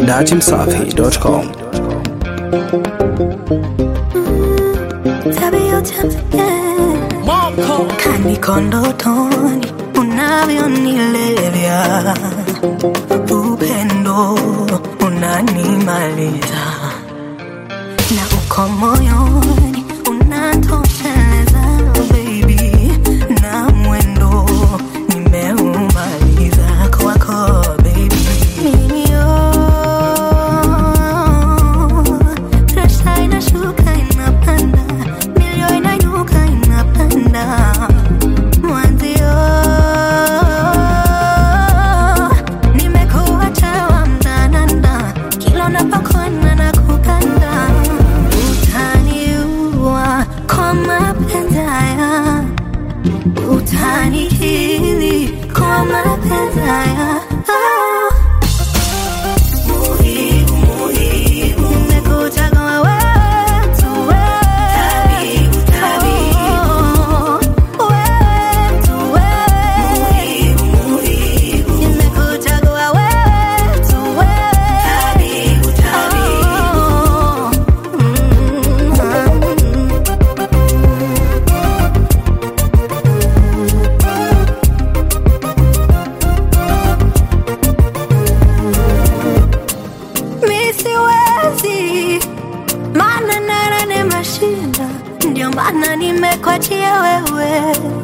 datimsafi.com. Tabia tabia kaniko ndotoni unavyonilevya upendo unanimaliza na uko moyoni unatosheleza baby na mwendo nimeumaliza kwako baby mimi oh, presha inashuka inapanda milio inainuka inapanda mwanzio nimekuacha wa mdananda kila unapokwenda na kukanda utaniua kwa mapenzi haya utanihili kwa mapenzi haya Ah. Muhimu, muhimu. Nimekuchagua wewe tu, wewe. Oh, wewe tu, wewe. Nimekuchagua wewe tu, wewe. Oh, mm, mi siwezi, maana nara nimeshinda, ndio maana nimekwachia wewe.